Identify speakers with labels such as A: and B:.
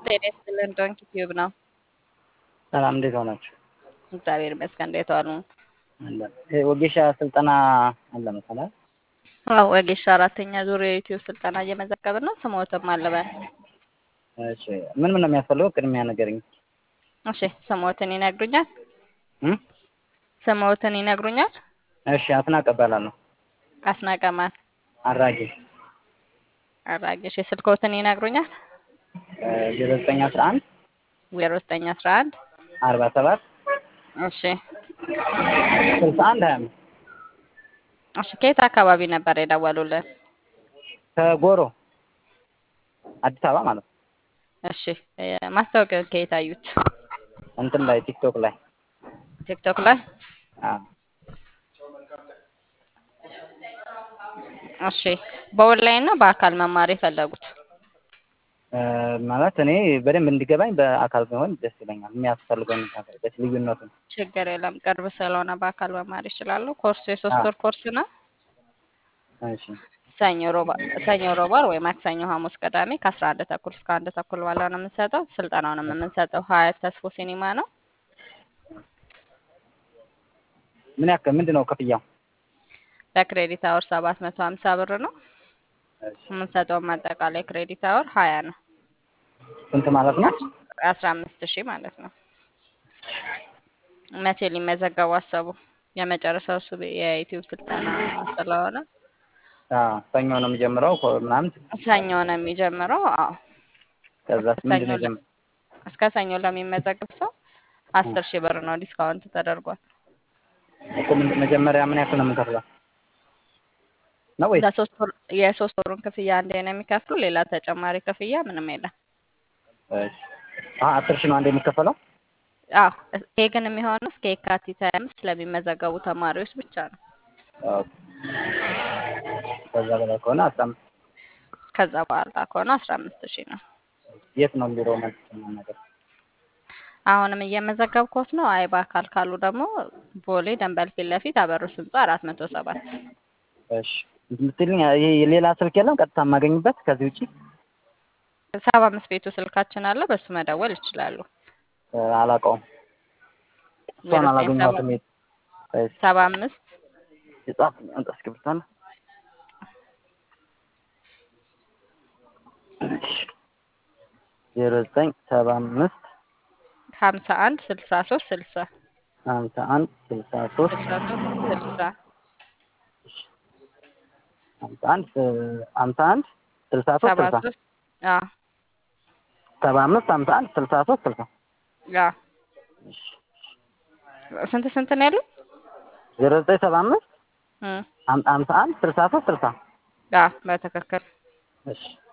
A: ጤና ይስጥልን ዶንኪ ቲዩብ ነው።
B: ሰላም እንዴት ሆናችሁ?
A: እግዚአብሔር ይመስገን። እንዴት ዋሉ?
B: አለን። ይሄ ወጌሻ ስልጠና አለ መሰለህ?
A: አዎ ወጌሻ አራተኛ ዙር የዩቲዩብ ስልጠና እየመዘገብን ነው። ስሞትም አለበን።
B: እሺ ምን ምን ነው የሚያስፈልገው? ቅድሚያ ንገረኝ።
A: እሺ ስሞትን ይነግሩኛል?
B: እም?
A: ስሞትን ይነግሩኛል?
B: እሺ አስናቀ እባላለሁ።
A: አስናቀማን
B: አራጌ
A: አራጌሽ የስልኮትን ይነግሩኛል?
B: ዜሮ ዘጠኝ አስራ አንድ
A: ዜሮ ዘጠኝ አስራ አንድ
B: አርባ ሰባት
A: እሺ
B: ስልሳ አንድ ሀያ አምስት
A: እሺ ከየት አካባቢ ነበር የደወሉልን?
B: ከጎሮ አዲስ አበባ ማለት ነው።
A: እሺ እ ማስታወቂያውን ከየት አዩት?
B: እንትን ላይ ቲክቶክ ላይ
A: ቲክቶክ ላይ
B: አዎ።
A: እሺ በኦንላይን ነው በአካል መማር የፈለጉት?
B: እ ማለት እኔ በደንብ እንዲገባኝ በአካል ቢሆን ደስ ይለኛል። የሚያስፈልገውን ደስ ልዩነቱን
A: ችግር የለም። ቅርብ ስለሆነ በአካል መማር ይችላሉ። ኮርሱ የሶስት ወር ኮርስ ነው።
B: እሺ
A: ሰኞ ሮባ ሰኞ ሮባር ወይ ማክሰኞ፣ ሐሙስ፣ ቅዳሜ ከአስራ አንድ ተኩል እስከ አንድ ተኩል ባለው ነው የምንሰጠው። ስልጠናውንም የምንሰጠው ሀያት ተስፎ ሲኒማ ነው።
B: ምን ያክል ምንድን ነው ክፍያው?
A: በክሬዲት አወር ሰባት መቶ ሀምሳ ብር ነው
B: እሺ
A: የምንሰጠውም አጠቃላይ ክሬዲት አወር ሀያ ነው።
B: ስንት ማለት ነው?
A: አስራ አምስት ሺህ ማለት ነው። መቼ ሊመዘገቡ አሰቡ? የመጨረሻው እሱ የዩቲዩብ ስልጠና ስለሆነ
B: አዎ ሰኞ ነው የሚጀምረው ኮ- ምናምን
A: ሰኞ ነው የሚጀምረው። አዎ
B: ከዛስ
A: ሰኞ
B: ምንድን ነው
A: ለ-
B: የጀመ-
A: እስከ ሰኞ ለሚመዘገብ ሰው አስር ሺህ ብር ነው ዲስካውንት ተደርጓል።
B: እኮ ምን- መጀመሪያ ምን ያክል ነው የምንከፍለው ነው ወይስ
A: ለሶስት ወር የሶስት ወሩን ክፍያ አንዴ ነው የሚከፍሉ። ሌላ ተጨማሪ ክፍያ ምንም የለም።
B: እሺ አ አስር ሺህ ነው አንድ የሚከፈለው?
A: አዎ ይሄ ግን የሚሆነው እስከ የካቲት ሀያ አምስት ለሚመዘገቡ ተማሪዎች ብቻ ነው።
B: ኦኬ ከዛ በላይ ከሆነ አስራ አምስት
A: ከዛ በኋላ ከሆነ አስራ አምስት ሺህ ነው።
B: የት ነው ቢሮ መልስ ነገር
A: አሁንም እየመዘገብኩት ነው። አይ በአካል ካሉ ደግሞ ቦሌ ደንበል ፊት ለፊት አበሩስ ህንጻ አራት መቶ ሰባት
B: እሺ ምትልኝ ይሄ ሌላ ስልክ የለም ቀጥታ የማገኝበት ከዚህ ውጪ
A: ሰባ አምስት ቤቱ ስልካችን አለ። በሱ መደወል ይችላሉ።
B: እ አላውቀውም እሷን
A: ዜሮ ዘጠኝ
B: አላገኘኋትም የት እሺ
A: ሰባ አምስት
B: የጻፍ አንተ እስክሪብቶ አለ ዜሮ ዘጠኝ ሰባ አምስት
A: ሀምሳ አንድ ስልሳ ሶስት ስልሳ
B: ሀምሳ አንድ ስልሳ ሶስት
A: ስልሳ ሶስት ስልሳ
B: ሀምሳ አንድ ስ- ሀምሳ አንድ ስልሳ ሶስት
A: ሰባ
B: ስልሳ
A: ሶስት አዎ
B: ሰባ አምስት ሀምሳ አንድ ስልሳ ሶስት ስልሳ
A: አዎ ስንት ስንት ነው ያሉት?
B: ዜሮ ዘጠኝ ሰባ አምስት
A: እም
B: ሀምሳ አንድ ስልሳ ሶስት ስልሳ
A: አዎ በትክክል
B: እሺ